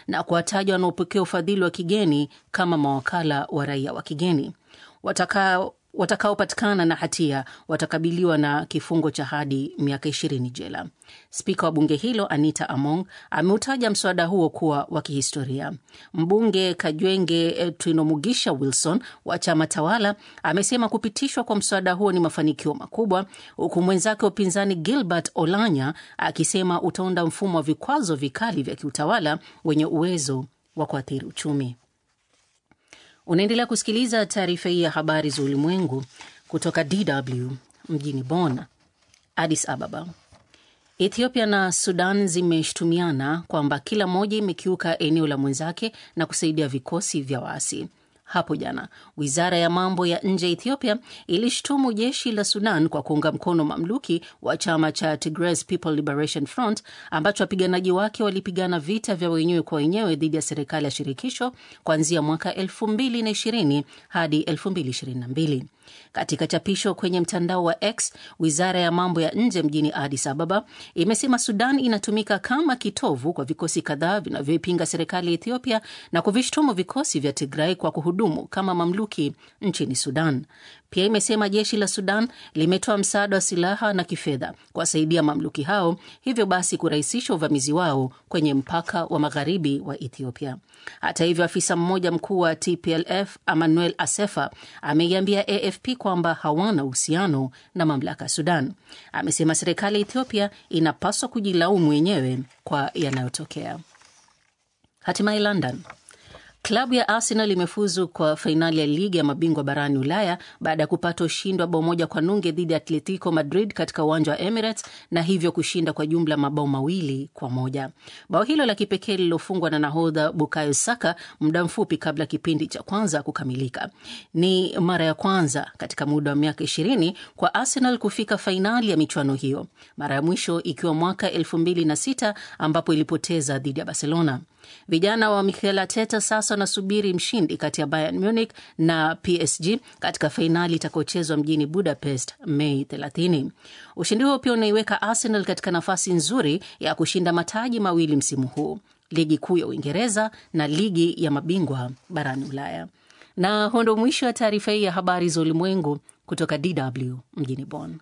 na kuwataja wanaopokea ufadhili wa kigeni kama mawakala wa raia wa kigeni. Watakao watakaopatikana na hatia watakabiliwa na kifungo cha hadi miaka ishirini jela. Spika wa bunge hilo Anita Among ameutaja mswada huo kuwa wa kihistoria. Mbunge Kajwenge Twinomugisha Wilson wa chama tawala amesema kupitishwa kwa mswada huo ni mafanikio makubwa, huku mwenzake wa upinzani Gilbert Olanya akisema utaunda mfumo wa vikwazo vikali vya kiutawala wenye uwezo wa kuathiri uchumi. Unaendelea kusikiliza taarifa hii ya habari za ulimwengu kutoka DW mjini Bonn. Addis Ababa. Ethiopia na Sudan zimeshutumiana kwamba kila moja imekiuka eneo la mwenzake na kusaidia vikosi vya waasi. Hapo jana wizara ya mambo ya nje ya Ethiopia ilishutumu jeshi la Sudan kwa kuunga mkono mamluki wa chama cha Tigray People Liberation Front ambacho wapiganaji wake walipigana vita vya wenyewe kwa wenyewe dhidi ya serikali ya shirikisho kuanzia mwaka 2020 hadi 2022. Katika chapisho kwenye mtandao wa X, wizara ya mambo ya nje mjini Addis Ababa imesema Sudan inatumika kama kitovu kwa vikosi kadhaa vinavyoipinga serikali ya Ethiopia na kuvishutumu vikosi vya Tigray kwa kuhudumu kama mamluki nchini Sudan. Pia imesema jeshi la Sudan limetoa msaada wa silaha na kifedha kuwasaidia mamluki hao, hivyo basi kurahisisha uvamizi wao kwenye mpaka wa magharibi wa Ethiopia. Hata hivyo, afisa mmoja mkuu wa TPLF Emmanuel Asefa ameiambia AFP kwamba hawana uhusiano na mamlaka ya Sudan. Amesema serikali ya Ethiopia inapaswa kujilaumu wenyewe kwa yanayotokea. Hatimaye London Klabu ya Arsenal imefuzu kwa fainali ya ligi ya mabingwa barani Ulaya baada ya kupata ushindi wa bao moja kwa nunge dhidi ya Atletico Madrid katika uwanja wa Emirates na hivyo kushinda kwa jumla mabao mawili kwa moja. Bao hilo la kipekee lililofungwa na nahodha Bukayo Saka muda mfupi kabla kipindi cha kwanza kukamilika. Ni mara ya kwanza katika muda wa miaka ishirini kwa Arsenal kufika fainali ya michuano hiyo, mara ya mwisho ikiwa mwaka elfu mbili na sita ambapo ilipoteza dhidi ya Barcelona. Vijana wa Mikel Arteta sasa wanasubiri mshindi kati ya Bayern Munich na PSG katika fainali itakayochezwa mjini Budapest Mei 30. Ushindi huo pia unaiweka Arsenal katika nafasi nzuri ya kushinda mataji mawili msimu huu, ligi kuu ya Uingereza na ligi ya mabingwa barani Ulaya. Na huo ndo mwisho wa taarifa hii ya habari za ulimwengu kutoka DW mjini Bonn.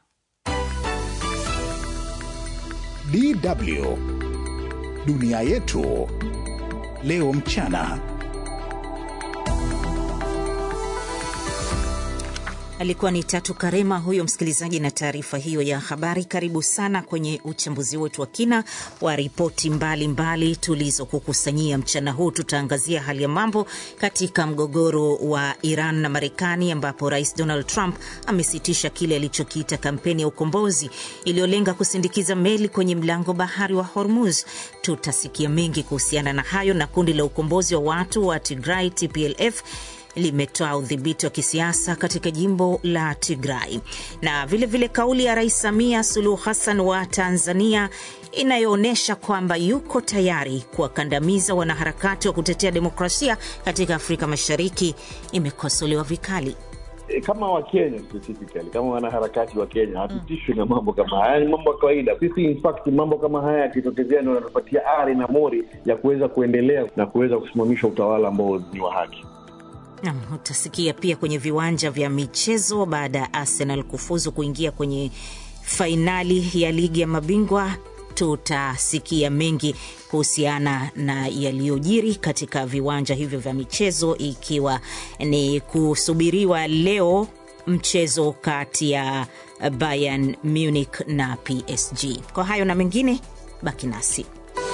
DW dunia yetu leo mchana. Alikuwa ni Tatu Karema huyo msikilizaji, na taarifa hiyo ya habari. Karibu sana kwenye uchambuzi wetu wa kina wa ripoti mbalimbali tulizokukusanyia mchana huu. Tutaangazia hali ya mambo katika mgogoro wa Iran na Marekani, ambapo Rais Donald Trump amesitisha kile alichokiita kampeni ya ukombozi iliyolenga kusindikiza meli kwenye mlango bahari wa Hormuz. Tutasikia mengi kuhusiana na hayo, na kundi la ukombozi wa watu wa Tigray TPLF limetoa udhibiti wa kisiasa katika jimbo la Tigray na vilevile vile kauli ya Rais Samia Suluhu Hassan wa Tanzania inayoonyesha kwamba yuko tayari kuwakandamiza wanaharakati wa kutetea demokrasia katika Afrika Mashariki imekosolewa vikali. Kama Wakenya specifically, kama wanaharakati wa Kenya hatutishwi na mambo kama haya, ni mambo ya kawaida. Sisi in fact, mambo kama haya yakitokezea ndio yanatupatia ari na mori ya kuweza kuendelea na kuweza kusimamisha utawala ambao ni wa haki. Nam, utasikia pia kwenye viwanja vya michezo baada ya Arsenal kufuzu kuingia kwenye fainali ya ligi ya mabingwa. Tutasikia mengi kuhusiana na yaliyojiri katika viwanja hivyo vya michezo, ikiwa ni kusubiriwa leo mchezo kati ya Bayern Munich na PSG. Kwa hayo na mengine, baki nasi.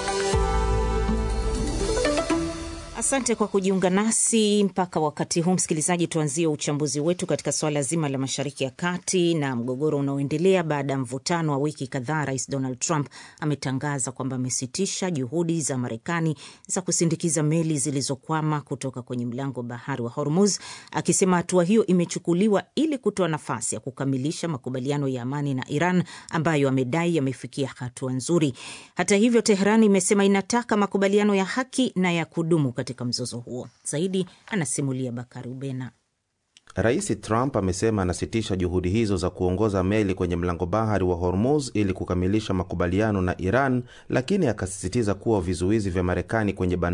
Asante kwa kujiunga nasi mpaka wakati huu, msikilizaji. Tuanzie uchambuzi wetu katika suala zima la Mashariki ya Kati na mgogoro unaoendelea baada ya mvutano wa wiki kadhaa. Rais Donald Trump ametangaza kwamba amesitisha juhudi za Marekani za kusindikiza meli zilizokwama kutoka kwenye mlango wa bahari wa Hormuz, akisema hatua hiyo imechukuliwa ili kutoa nafasi ya kukamilisha makubaliano ya amani na Iran ambayo amedai yamefikia hatua nzuri. Hata hivyo, Teheran imesema inataka makubaliano ya haki na ya kudumu katika mzozo huo. Zaidi anasimulia Bakari Ubena. Rais Trump amesema anasitisha juhudi hizo za kuongoza meli kwenye mlango bahari wa Hormuz ili kukamilisha makubaliano na Iran, lakini akasisitiza kuwa vizuizi vya Marekani kwenye